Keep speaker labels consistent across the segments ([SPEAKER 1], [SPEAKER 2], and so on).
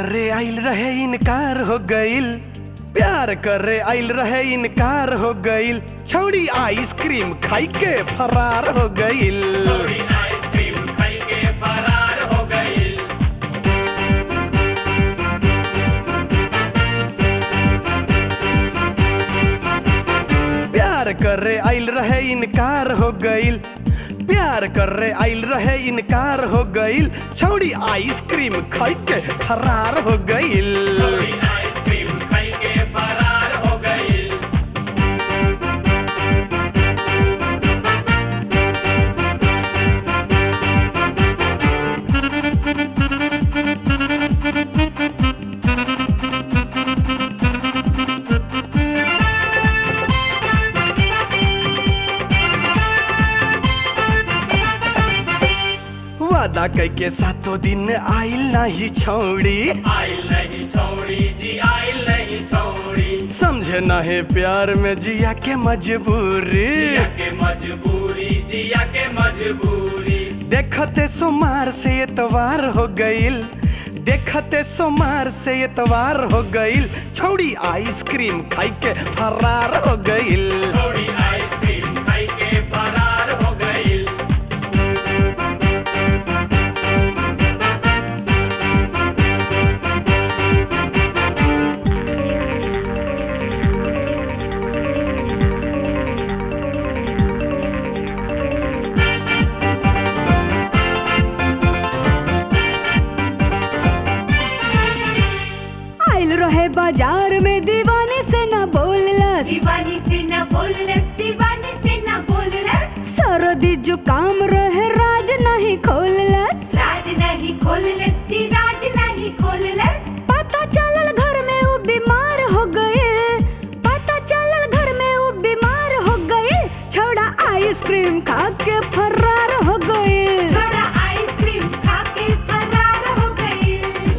[SPEAKER 1] करे आइल रहे इनकार हो गइल प्यार करे आइल रहे इनकार हो गइल छौड़ी आइसक्रीम खाई के फरार हो गइल
[SPEAKER 2] थोड़ी आइसक्रीम खाई के फरार हो गई
[SPEAKER 1] प्यार करे आइल रहे इनकार हो गइल प्यार करे आइल रहे इनकार हो गइल छौड़ी आइसक्रीम खाई के फरार हो गइल
[SPEAKER 2] थोड़ी आइसक्रीम खाई के फरार हो गई
[SPEAKER 1] वादा कई के सातों दिन आइल नहीं छौड़ी
[SPEAKER 2] आइल नहीं छोड़ी जी आइल नहीं छोड़ी
[SPEAKER 1] समझे नहीं प्यार में जिया के मजबूरी
[SPEAKER 2] जिया के मजबूरी जिया के मजबूरी
[SPEAKER 1] देखते सोमार से एतवार हो गइल देखते सोमार से एतवार हो गइल छौड़ी आइसक्रीम खाई के फरार हो गइल
[SPEAKER 2] थोड़ी आइसक्रीम खाई के फरार हो गई
[SPEAKER 3] आइल रहे बाजार में दीवाने से न बोललस
[SPEAKER 4] दीवानी से न बोललस दीवानी से न बोललस
[SPEAKER 3] सरदी जुकाम रहे राज नहीं खोललस
[SPEAKER 4] राज नहीं खोललस जी राज नहीं खोललस
[SPEAKER 3] पता चलल घर में वो बीमार हो गए पता चलल घर में वो बीमार हो गए छोड़ा आइसक्रीम खा के फरार हो गए
[SPEAKER 4] थोड़ा आइसक्रीम खा के फरार हो गई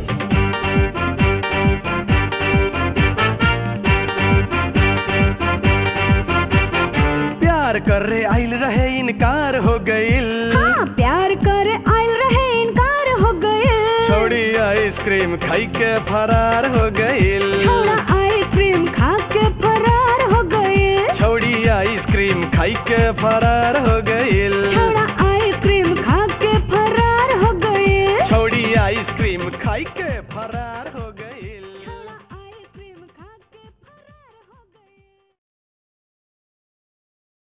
[SPEAKER 1] प्यार करे आइल रहे इनकार हो गइल
[SPEAKER 3] हाँ प्यार करे आइल रहे इनकार हो गए
[SPEAKER 1] छौड़ी आइसक्रीम खाई के फरार हो गइल
[SPEAKER 3] छोड़ा आइसक्रीम खा के फरार हो गए
[SPEAKER 1] छौड़ी आइसक्रीम खाई के फरार हो गइल